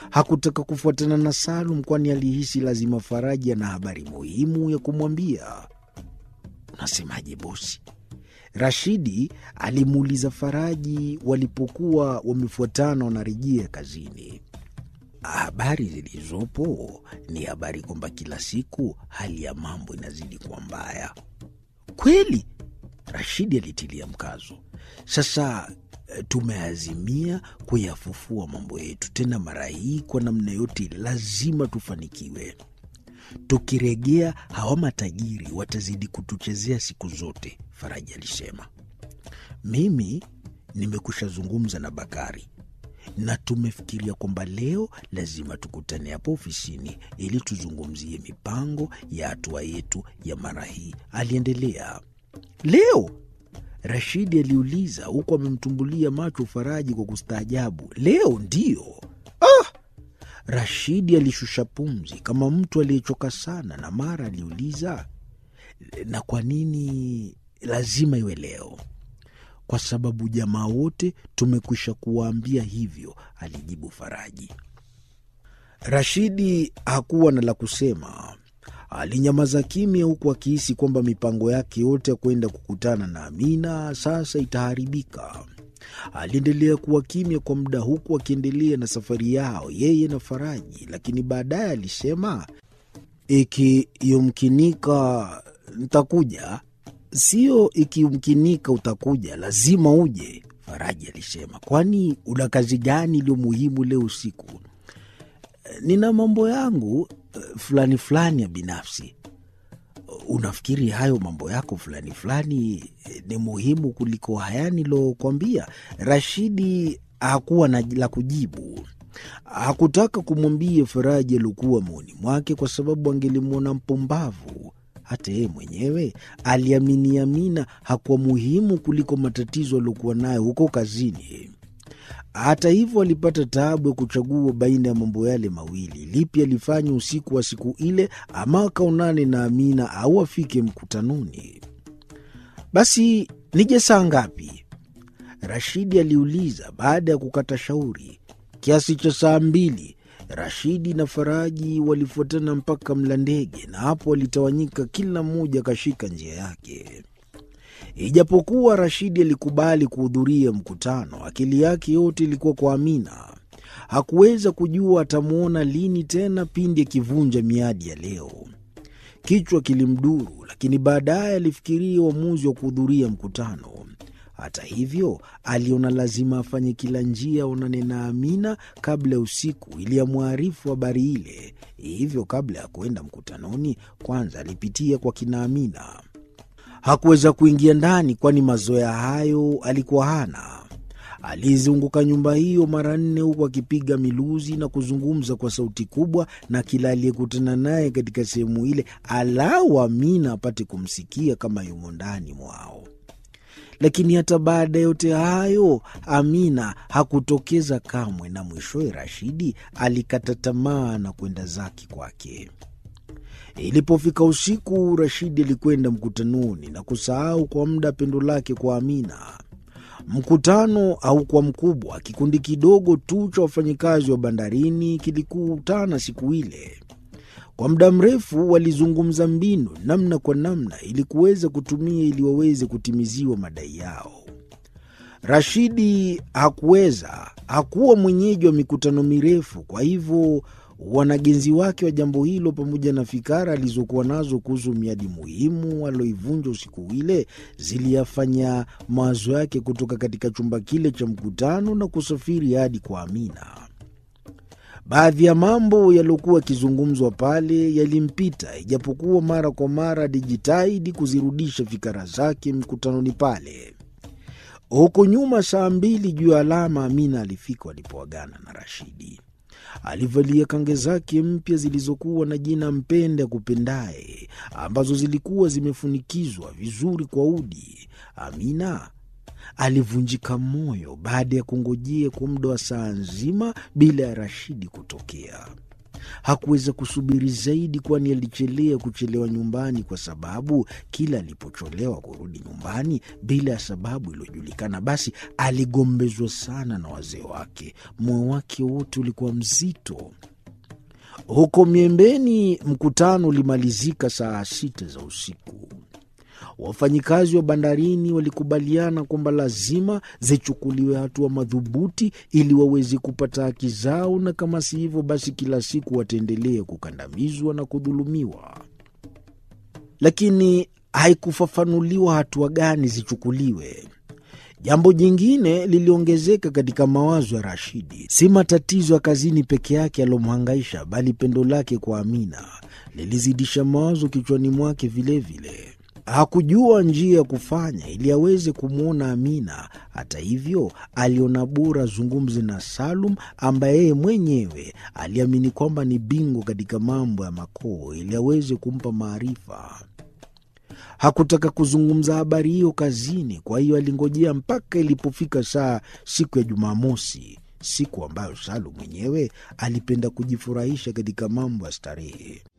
Hakutaka kufuatana na Salum, kwani alihisi lazima Faraji ana habari muhimu ya kumwambia. Unasemaje bosi? Rashidi alimuuliza Faraji walipokuwa wamefuatana wanarejea kazini. Habari zilizopo ni habari kwamba kila siku hali ya mambo inazidi kuwa mbaya. Kweli? Rashidi alitilia mkazo. Sasa tumeazimia kuyafufua mambo yetu, tena mara hii kwa namna yote lazima tufanikiwe. Tukirejea hawa matajiri watazidi kutuchezea siku zote, Faraji alisema. Mimi nimekusha zungumza na Bakari na tumefikiria kwamba leo lazima tukutane hapo ofisini ili tuzungumzie mipango ya hatua yetu ya mara hii, aliendelea. Leo? Rashidi aliuliza huku amemtumbulia macho Faraji kwa kustaajabu. Leo ndiyo? Ah! Rashidi alishusha pumzi kama mtu aliyechoka sana, na mara aliuliza, na kwa nini lazima iwe leo? Kwa sababu jamaa wote tumekwisha kuwaambia hivyo, alijibu Faraji. Rashidi hakuwa na la kusema. Alinyamaza kimya, huku akihisi kwamba mipango yake yote ya kwenda kukutana na Amina sasa itaharibika. Aliendelea kuwa kimya kwa muda, huku akiendelea na safari yao yeye na Faraji, lakini baadaye alisema, ikiyumkinika ntakuja. Sio ikiyumkinika utakuja, lazima uje, Faraji alisema. Kwani una kazi gani iliyo muhimu leo usiku? Nina mambo yangu fulani fulani ya binafsi. Unafikiri hayo mambo yako fulani fulani ni muhimu kuliko haya nilokwambia? Rashidi hakuwa na la kujibu. Hakutaka kumwambia Faraji aliokuwa moyoni mwake, kwa sababu angelimwona mpumbavu. Hata yeye mwenyewe aliamini Amina hakuwa muhimu kuliko matatizo aliokuwa nayo huko kazini. Hata hivyo alipata taabu ya kuchagua baina ya mambo yale mawili. Lipi alifanya usiku wa siku ile, ama akaonane na Amina au afike mkutanoni? Basi nije saa ngapi? Rashidi aliuliza baada ya kukata shauri. Kiasi cha saa mbili. Rashidi na Faraji walifuatana mpaka mla ndege, na hapo walitawanyika, kila mmoja akashika njia yake. Ijapokuwa Rashidi alikubali kuhudhuria mkutano, akili yake yote ilikuwa kwa Amina. Hakuweza kujua atamwona lini tena pindi akivunja miadi ya leo. Kichwa kilimduru, lakini baadaye alifikiria uamuzi wa kuhudhuria mkutano. Hata hivyo, aliona lazima afanye kila njia aonane na Amina kabla ya usiku ili amwarifu habari ile. Hivyo, kabla ya kuenda mkutanoni, kwanza alipitia kwa kina Amina. Hakuweza kuingia ndani, kwani mazoea hayo alikuwa hana. Alizunguka nyumba hiyo mara nne, huku akipiga miluzi na kuzungumza kwa sauti kubwa na kila aliyekutana naye katika sehemu ile, alau Amina apate kumsikia kama yumo ndani mwao. Lakini hata baada ya yote hayo, Amina hakutokeza kamwe, na mwishowe Rashidi alikata tamaa na kwenda zake kwake. Ilipofika usiku, Rashidi alikwenda mkutanoni na kusahau kwa muda pendo lake kwa Amina. Mkutano haukuwa mkubwa. Kikundi kidogo tu cha wafanyikazi wa bandarini kilikutana siku ile. Kwa muda mrefu walizungumza mbinu namna kwa namna ili kuweza kutumia ili waweze kutimiziwa madai yao. Rashidi hakuweza, hakuwa mwenyeji wa mikutano mirefu, kwa hivyo wanagenzi wake wa jambo hilo pamoja na fikara alizokuwa nazo kuhusu miadi muhimu aloivunja usiku ile ziliyafanya mawazo yake kutoka katika chumba kile cha mkutano na kusafiri hadi kwa Amina. Baadhi ya mambo yaliyokuwa yakizungumzwa pale yalimpita, ijapokuwa mara kwa mara alijitahidi kuzirudisha fikara zake mkutanoni pale. Huko nyuma, saa mbili juu ya alama, Amina alifika walipoagana na Rashidi. Alivalia kange zake mpya zilizokuwa na jina mpende akupendaye, ambazo zilikuwa zimefunikizwa vizuri kwa udi. Amina alivunjika moyo baada ya kungojea kwa muda wa saa nzima bila ya Rashidi kutokea. Hakuweza kusubiri zaidi, kwani alichelea kuchelewa nyumbani, kwa sababu kila alipocholewa kurudi nyumbani bila ya sababu iliyojulikana, basi aligombezwa sana na wazee wake. Moyo wake wote ulikuwa mzito. Huko Miembeni, mkutano ulimalizika saa sita za usiku. Wafanyikazi wa bandarini walikubaliana kwamba lazima zichukuliwe hatua madhubuti ili waweze kupata haki zao, na kama si hivyo, basi kila siku wataendelea kukandamizwa na kudhulumiwa. Lakini haikufafanuliwa hatua gani zichukuliwe. Jambo jingine liliongezeka katika mawazo ya Rashidi. Si matatizo ya kazini peke yake yalomhangaisha, bali pendo lake kwa Amina lilizidisha mawazo kichwani mwake vilevile. Hakujua njia ya kufanya ili aweze kumwona Amina. Hata hivyo, aliona bora zungumze na Salum ambaye yeye mwenyewe aliamini kwamba ni bingwa katika mambo ya makoo, ili aweze kumpa maarifa. Hakutaka kuzungumza habari hiyo kazini, kwa hiyo alingojea mpaka ilipofika saa siku ya Jumamosi, siku ambayo Salum mwenyewe alipenda kujifurahisha katika mambo ya starehe.